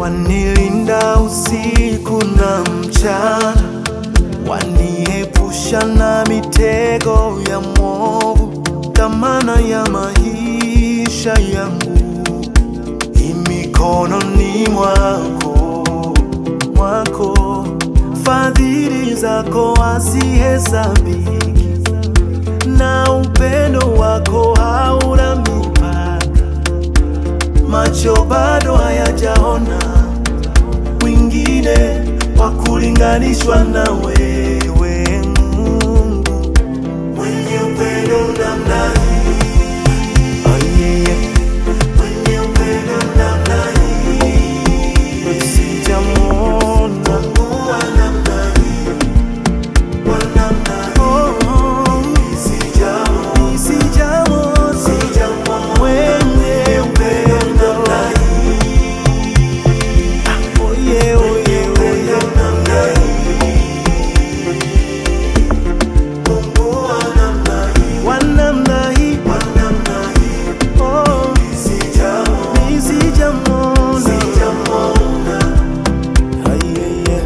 wanilinda usiku na mchana, waniepusha na mitego ya mwovu, dhamana ya maisha yangu imikononi mwako, mwako. Fadhili zako hazihesabiki, na upendo wako hauna mipaka. Macho bado hayajaona mwingine wa kulinganishwa na wewe, Mungu mwenye upendo namna hii. Oh, yeah, yeah. Mwenye upendo namna hii. Sijamwona Mungu wa namna hii, wa namna hii. Sijamwona, sijamwona mwenye upendo namna hii. Oh, yeah, oh, yeah, oh, yeah. Wa namna hii. Oh, mi sijamwona. Ah, yeah, yeah.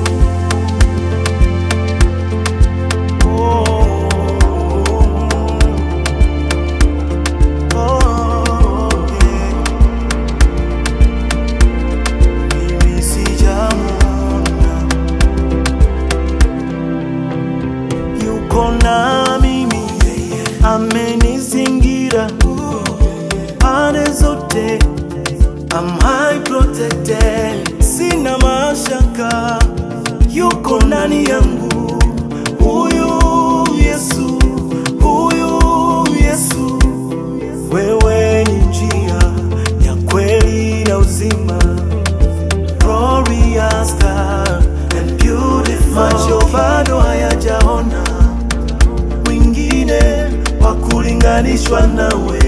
Oh, yeah. Mimi sijamwona. Yuko na mimi, amenizingira pande zote, I'm high protected, sina mashaka, yuko ndani yangu, huyu Yesu, huyu Yesu, wewe ni njia ya kweli na uzima, glorious God and beautiful. Macho bado hayajaona mwingine wa kulinganishwa nawe